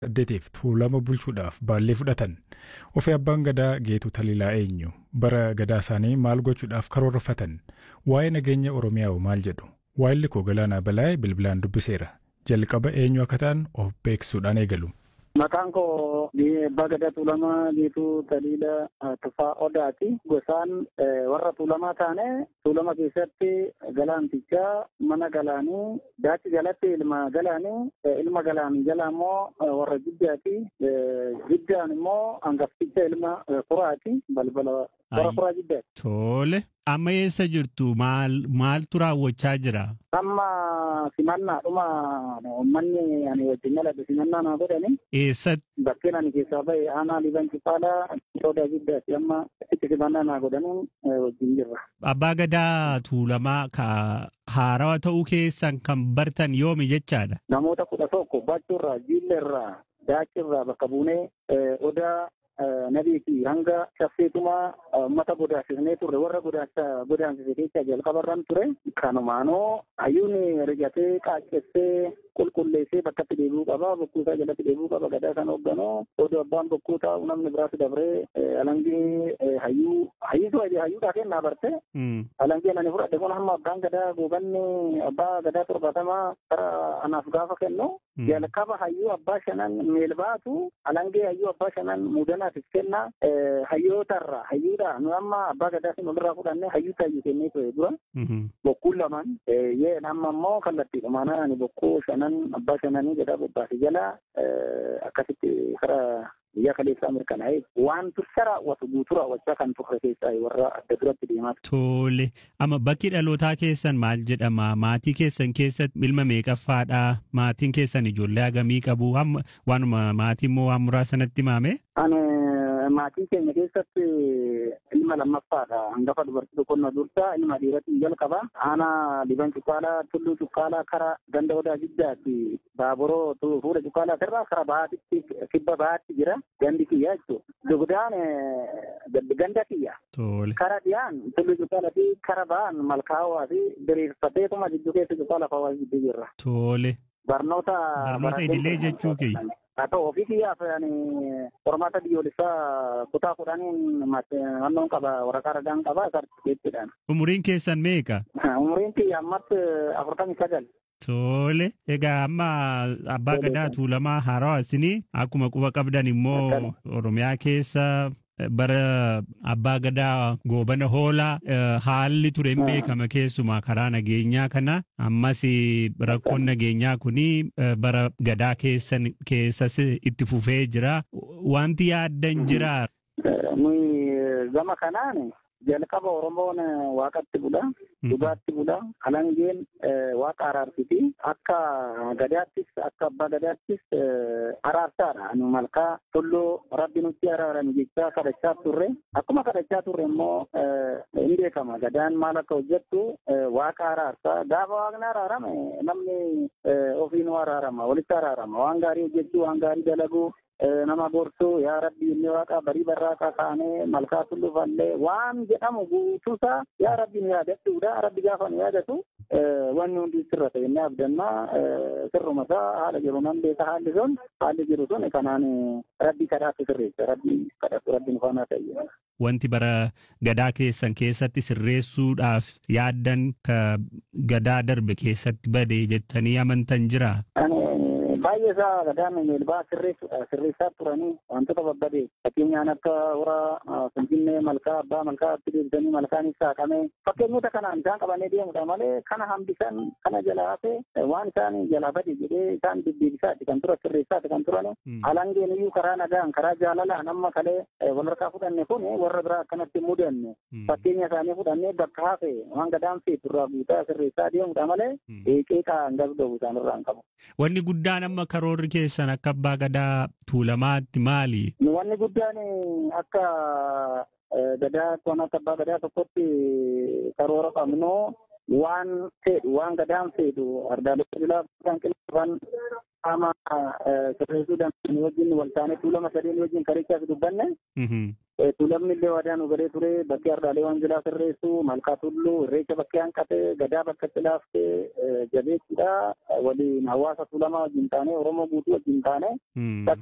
saddeetiif tuulama bulchuudhaaf baallee fudhatan ofii abbaan gadaa geetu taliilaa eenyu bara gadaa isaanii maal gochuudhaaf karoorfatan waa'ee nageenya oromiyaa maal jedhu waa'illi koo galaanaa balaa'ee bilbilaan dubbiseera jalqaba eenyu akka ta'an of beeksisuudhaan eegalu. Maqaan koo Abbaa Gadaa Tuulamaa Geetuu Taliila Tufaa Odaati. Gosaan warra tuulamaa taane tuulama keessatti galaantichaa mana galaanii daachi jalatti ilma galaanii ilma galaanii jala immoo warra jiddaati. Jiddaan immoo hangafticha ilma furaati. Balbala warra furaa jiddaati. Tole. Amma eessa jirtu maal maaltu raawwachaa jira? Amma simannaadhuma uummanni ani wajjin yaladhu simannaa naa godhani. Eessatti? Bakkeen ani keessaa bahe aanaa liban cipaalaa soodaa giddaati amma itti simannaa naa godhanuun wajjin jirra. Abbaa gadaa tuulamaa ka haarawaa ta'uu keessan kan bartan yoomi jechaadha? Namoota kudha tokko baachuurraa jiillerraa daachirraa bakka buunee odaa nabiiti hanga shaffeetuma uummata godaansisnee turre warra godaansise keessa jalqabarran ture kanumaanoo hayyuun rigatee qaaccessee qulqulleessee bakkatti deebi'uu qaba bokkuusaa jalatti deebi'uu qaba gadaa kan hoogganoo odoo abbaan bokkuu taa'u namni biraas dabree alangee hayyuu hayyuu hayyuudhaa kennaa barte alangee ani fudhadhe kun hamma abbaan gadaa goobanni abbaa gadaa torbatamaa kara anaaf gaafa kennu jalqaba hayyuu abbaa shanan meelbaatu alangee hayyuu abbaa shanan muudanaafis kenna hayyootarra hayyuudha nu amma abbaa gadaatiin olirraa fudhanne hayyuu tayyuu kennee ture dura bokkuun lamaan yeen amma immoo kallattiidhumaana ani bokkuu shanan abbaa shananii gadaa bobbaase jala akkasitti kara biyya kaleessaa mirkanaa'e waan tursa raawwatu guutuu raawwachaa kan turre keessaa warra adda duratti deemaa Tole. Amma bakki dhalootaa keessan maal jedhama? Maatii keessan keessatti ilma meeqaffaadha? Maatiin keessan ijoollee hagamii qabu? Waanuma maatii immoo waan muraasanatti maame? Ani maatii keenya keessatti ilma lammaffaadha. Hangafa dubartii tokkonna dursaa ilma dhiiratiin jalqaba. Aanaa liban cuqqaalaa tulluu cuqqaalaa kara ganda odaa jiddaatti baaburoo fuula cuqqaalaa irraa kara bahaatitti kibba bahaatti jira. Gandi kiyya jechuudha. Dugdaan ganda kiyya. Kara dhiyaan tulluu cuqqaalaa fi kara bahan malkaawaa fi diriirfateetuma jidduu keessa cuqqaalaa fawaa jidduu jirra. Tole. Barnoota. Barnoota idilee jechuu kiyya. haa ta'u ofii kiyyaaf qormaata biyyoolessaa kutaa kudhaniin naannoon qaba waraqaa ragaan qaba sartifikeettiidhaan. Umuriin keessan meeqa? Umuriin kiyya ammatti afurtamii sagal. Tole. Egaa amma abbaa gadaa tuulamaa haarawaa isinii akkuma quba qabdan immoo Oromiyaa keessa bara abbaa gadaa goobana hoolaa haalli ture hin beekama keessumaa karaa nageenyaa kana ammas rakkoon nageenyaa kuni bara gadaa keessan keessas itti fufee jira wanti yaaddan jira. Nuyi gama kanaan jalqaba Oromoon waaqatti bula, dhugaatti bula, alangeen waaqa araarsiti. Akka gadaattis akka abbaa gadaattis araarsaadha. Nu malkaa tulluu rabbi nutti araarame jechaa kadhachaa turre. Akkuma kadhachaa turre immoo hin beekama. Gadaan maal akka hojjettu waaqa araarsaa. Gaafa waaqni araarame namni ofiinuu araarama, walitti araarama. Waan gaarii hojjechuu, waan gaarii dalaguu. nama gorsuu yaa rabbi inni waaqa barii barraaqa kaanee malkaa tulluu fallee waan jedhamu guutuusaa yaa rabbi nu yaadachuudha rabbi gaafa nu yaadatu wanni hundi sirra ta'e inni abdannaa sirruma isaa haala jiru nan beeka haalli sun haalli jiru sun kanaan rabbi kadhaatu sirreessa rabbi kadhatu rabbi nu faanaa ta'e. Wanti bara gadaa keessan keessatti sirreessuudhaaf yaaddan ka gadaa darbe keessatti bade jettanii amantan jira. baay'ee isaa gadaan meelbaa sirreessuudha sirreessaa turanii wantoota babbadee fakkeenyaan akka hora finfinnee malkaa abbaa malkaa itti deebisanii malkaan saaqame fakkeenyota kanaan isaan qabanii deemudha malee kana hambisan kana jalaa hafe waan isaan jalaa bade jedhee isaan deddeebisaati kan turan sirreessaati kan turan alangeen iyyuu karaa nagaan karaa jaalalaan amma kalee walharkaa fudhanne kun warra biraa akkanatti mudanne fakkeenya isaanii fudhannee bakka hafe waan gadaan feetu irraa guutaa sirreessaa deemudha malee qeeqaa hin gasgabu isaan irraa hin qabu. Wanni guddaan amma karoorri keessan akka abbaa gadaa tuulamaatti maali? Wanni guddaan akka gadaa kan akka abbaa gadaa tokkotti karoora qabnu waan fedhu waan gadaan fedhu ardaalee bilaa kan qilxifan qaama sirreessuu dandeenye wajjin wal taanee tuulama sadeen wajjin karichaas dubbanne. Tuulamni illee waadaa nu godhee ture bakkee ardaalee wanjilaa sirreessu malkaa tulluu irreecha bakkee hanqate gadaa bakka itti laaftee jabeessuudha waliin hawaasa tuulamaa wajjin taanee oromoo guutuu wajjin taanee